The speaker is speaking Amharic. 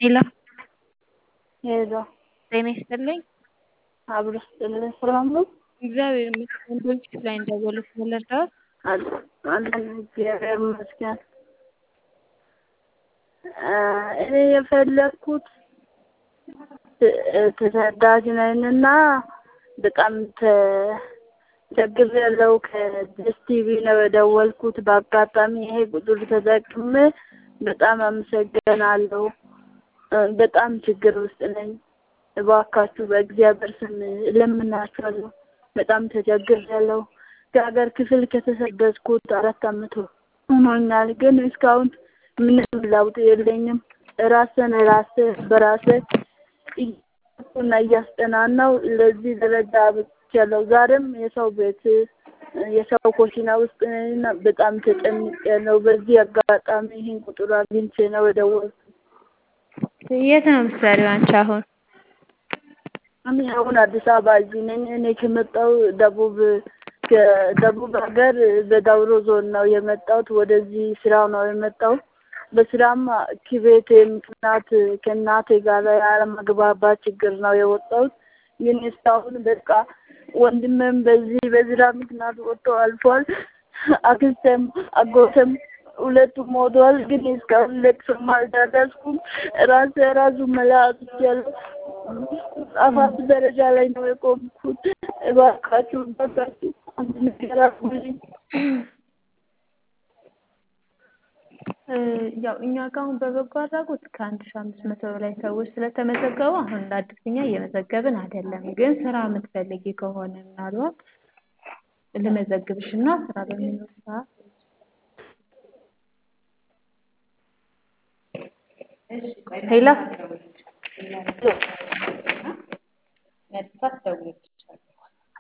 ሄሎ ሄሎ ጤና ይስጥልኝ። አብሮ ስጥልን ሰላም ነው? እግዚአብሔር ይመስገን። ድርጅት ላይ እንደደወሉት ልርዳዎት? አለን እግዚአብሔር ይመስገን። እኔ የፈለግኩት ተሰዳጅ ነኝና በጣም ተቸግሬያለሁ። ከደስ ቲቪ ነው የደወልኩት። በአጋጣሚ ይሄ ቁጥር ተጠቅሜ በጣም አመሰግናለሁ። በጣም ችግር ውስጥ ነኝ። እባካችሁ በእግዚአብሔር ስም እለምናችኋለሁ። በጣም ተቸግሬያለሁ። ከሀገር ክፍል ከተሰደድኩት አራት ዓመት ሆኖኛል፣ ግን እስካሁን ምንም ለውጥ የለኝም። ራስን ራሴ በራሴ እና እያስጠናናው ለዚህ ደረጃ አብቅቻለሁ። ዛሬም የሰው ቤት የሰው ኮሽና ውስጥ ነኝና በጣም ተጨንቄያለሁ። በዚህ አጋጣሚ ይህን ቁጥር አግኝቼ ነው የደወልኩት። የት ነው የምትሰሪው አንቺ አሁን? እኔ አሁን አዲስ አበባ እዚህ ነኝ። እኔ ከመጣሁ ደቡብ ከደቡብ ሀገር በዳውሮ ዞን ነው የመጣሁት። ወደዚህ ስራ ነው የመጣሁት። በስራም ከቤቴ ምክንያት ከእናቴ ጋር ያለመግባባት ችግር ነው የወጣሁት። ግን እስካሁን በቃ ወንድሜም በዚህ በስራ ምክንያት ወጥቶ አልፏል። አክስቴም አጎቴም ሁለቱም ሞተዋል። ግን እስካሁን ለቅሶም አልደረስኩም። ራሴ ራሱ መላ አጥቻለሁ። አፋፍ ደረጃ ላይ ነው የቆምኩት። እባካችሁ እባካችሁ አንድ ነገር አድርጉልኝ። ያው እኛ ጋር አሁን በበጎ አድራጎት ከአንድ ሺህ አምስት መቶ በላይ ሰዎች ስለተመዘገቡ አሁን እንደ አዲስ እኛ እየመዘገብን አይደለም። ግን ስራ የምትፈልጊ ከሆነ ምናልባት ልመዘግብሽ እና ስራ በሚኖር ሰዓት ሄሎ